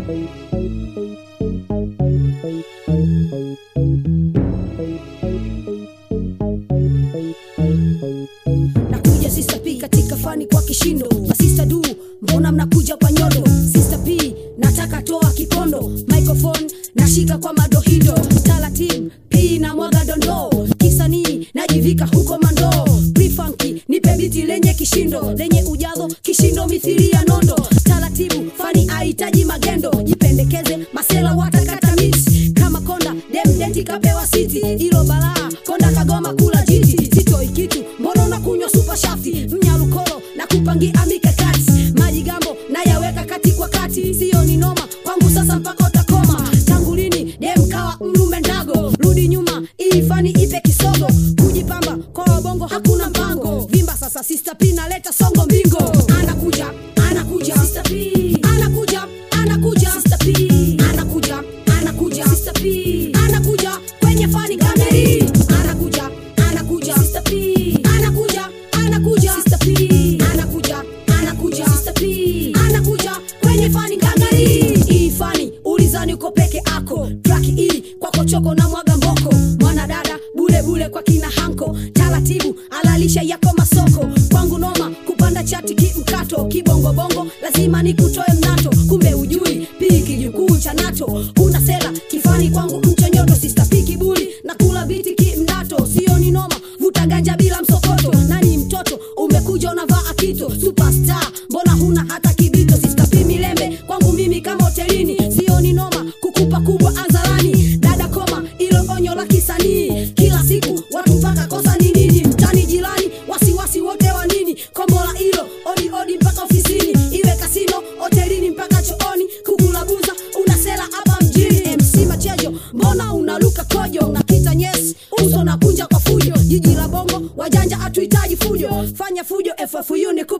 nakuja Sister P katika fani kwa kishindo masista du mbona mnakuja kwa nyodo Sister P nataka toa kipondo microphone nashika kwa madohido talatim P na mwaga dondoo kisanii najivika huko mandoo Pre-funky nipe biti lenye kishindo lenye ujazo kishindo mithili ya nondo taratibu fani ahitaji magendo jipendekeze masela watakata miti kama konda demdenti kapewa siti ilo balaa konda kagoma kula jiti sitoi kitu mbona unakunywa supa shafti mnyalukolo na kupangia mikakati maji gambo nayaweka kati kwa kati siyo ni noma kwangu sasa mpaka utakoma tangu lini dem kawa mlume ndago rudi nyuma ili fani ipe kisogo kujipamba kwa wabongo hakuna mpango vimba sasa Sister P naleta songo mbingo anakuja anakuja Sister P anakuja anakuja Sister P anakuja anakuja Sister P anakuja kwenye fani kameri anakuja anakuja Sister P anakuja anakuja Sister P anakuja anakuja Sister P anakuja kwenye fani kameri hii fani ulizani uko peke ako traki hii kwako choko na mwaga mboko mwanadada bule bule kwa kina hanko taratibu alalisha yako masoko kwangu noma kupanda chati kimkato kibongobongo lazima nikutoe mnato kumbe ujui pii kijukuu cha nato una sela kifani kwangu mchonyoto sista pi kibuli na kula biti kimdato sio ni noma vuta ganja bila msokoto nani mtoto umekuja unavaa akito superstar mbona huna hata kibito sista pi milembe kwangu mimi kama hotelini sio ni noma kukupa kubwa azarani dada koma ilo onyo la kisanii kila siku watu mpaka kosa ni nini mtani jirani wasiwasi wote wa nini kombola ilo odi odi mpaka ofisini iwe kasino hotelini mpaka chooni kugulabuza unasela hapa mjini mc machejo mbona unaluka kojo unakita nyesi uso na kunja kwa fujo jiji la bongo wajanja hatuhitaji fujo fanya fujo ffu ni